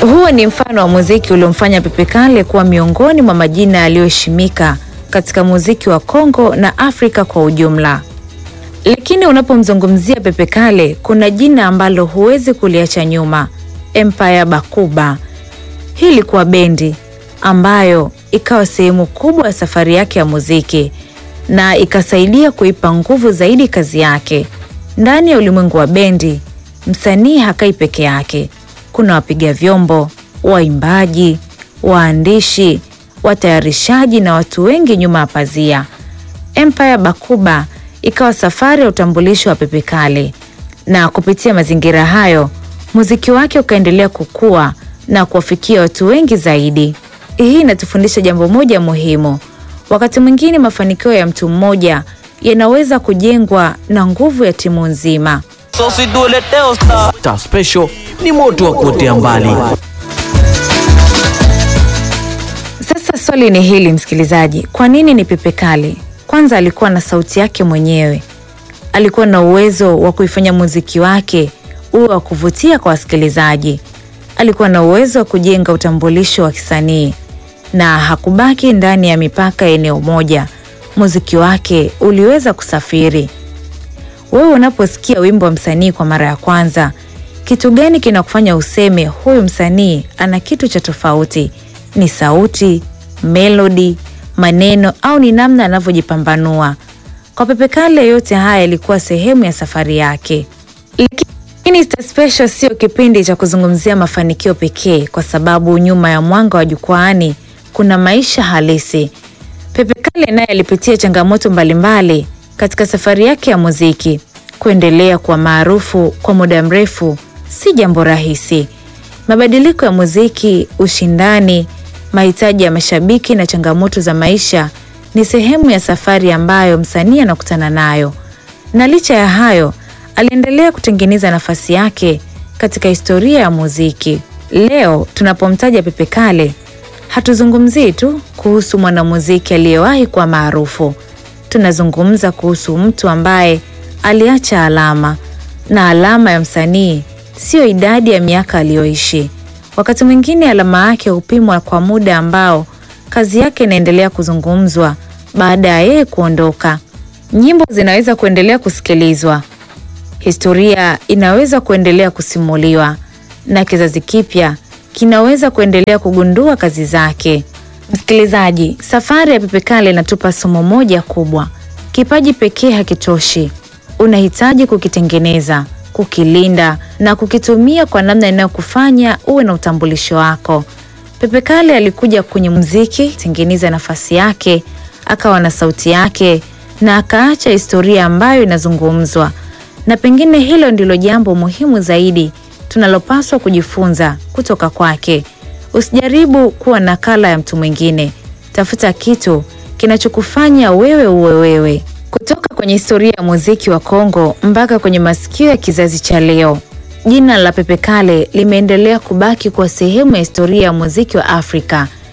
Huo ni mfano wa muziki uliomfanya Pepe Kale kuwa miongoni mwa majina yaliyoheshimika katika muziki wa Kongo na Afrika kwa ujumla. Lakini unapomzungumzia Pepe Kale, kuna jina ambalo huwezi kuliacha nyuma, Empire Bakuba. Hii ilikuwa bendi ambayo ikawa sehemu kubwa ya safari yake ya muziki na ikasaidia kuipa nguvu zaidi kazi yake. Ndani ya ulimwengu wa bendi, msanii hakai peke yake. Kuna wapiga vyombo, waimbaji, waandishi, watayarishaji na watu wengi nyuma ya pazia. Empire Bakuba ikawa safari ya utambulisho wa Pepe Kale, na kupitia mazingira hayo muziki wake ukaendelea kukua na kuwafikia watu wengi zaidi. Hii inatufundisha jambo moja muhimu: wakati mwingine mafanikio ya mtu mmoja yanaweza kujengwa na nguvu ya timu nzima. Star Special ni moto wa kuotea mbali. Sasa swali ni hili msikilizaji, kwa nini ni Pepe Kale? Kwanza alikuwa na sauti yake mwenyewe, alikuwa na uwezo wa kuifanya muziki wake uwe wa kuvutia kwa wasikilizaji, alikuwa na uwezo wa kujenga utambulisho wa kisanii na hakubaki ndani ya mipaka ya eneo moja. Muziki wake uliweza kusafiri. Wewe unaposikia wimbo wa msanii kwa mara ya kwanza, kitu gani kinakufanya useme huyu msanii ana kitu cha tofauti? Ni sauti, melodi, maneno au ni namna anavyojipambanua? Kwa Pepe Kale, yote haya yalikuwa sehemu ya safari yake. Lakini Star Special sio kipindi cha kuzungumzia mafanikio pekee, kwa sababu nyuma ya mwanga wa jukwaani kuna maisha halisi. Pepe Kale naye alipitia changamoto mbalimbali katika safari yake ya muziki. Kuendelea kuwa maarufu kwa muda mrefu si jambo rahisi. Mabadiliko ya muziki, ushindani, mahitaji ya mashabiki na changamoto za maisha ni sehemu ya safari ambayo msanii anakutana nayo, na licha ya hayo aliendelea kutengeneza nafasi yake katika historia ya muziki. Leo tunapomtaja Pepe Kale hatuzungumzii tu kuhusu mwanamuziki aliyewahi kuwa maarufu. Tunazungumza kuhusu mtu ambaye aliacha alama, na alama ya msanii siyo idadi ya miaka aliyoishi. Wakati mwingine alama yake hupimwa kwa muda ambao kazi yake inaendelea kuzungumzwa baada ya yeye kuondoka. Nyimbo zinaweza kuendelea kusikilizwa, historia inaweza kuendelea kusimuliwa, na kizazi kipya kinaweza kuendelea kugundua kazi zake. Msikilizaji, safari ya Pepe Kale inatupa somo moja kubwa: kipaji pekee hakitoshi. Unahitaji kukitengeneza, kukilinda na kukitumia kwa namna inayokufanya uwe na utambulisho wako. Pepe Kale alikuja kwenye muziki tengeneza nafasi yake, akawa na sauti yake na akaacha historia ambayo inazungumzwa, na pengine hilo ndilo jambo muhimu zaidi tunalopaswa kujifunza kutoka kwake. Usijaribu kuwa nakala ya mtu mwingine, tafuta kitu kinachokufanya wewe uwe wewe. Kutoka kwenye historia ya muziki wa Kongo mpaka kwenye masikio ya kizazi cha leo, jina la Pepe Kale limeendelea kubaki kuwa sehemu ya historia ya muziki wa Afrika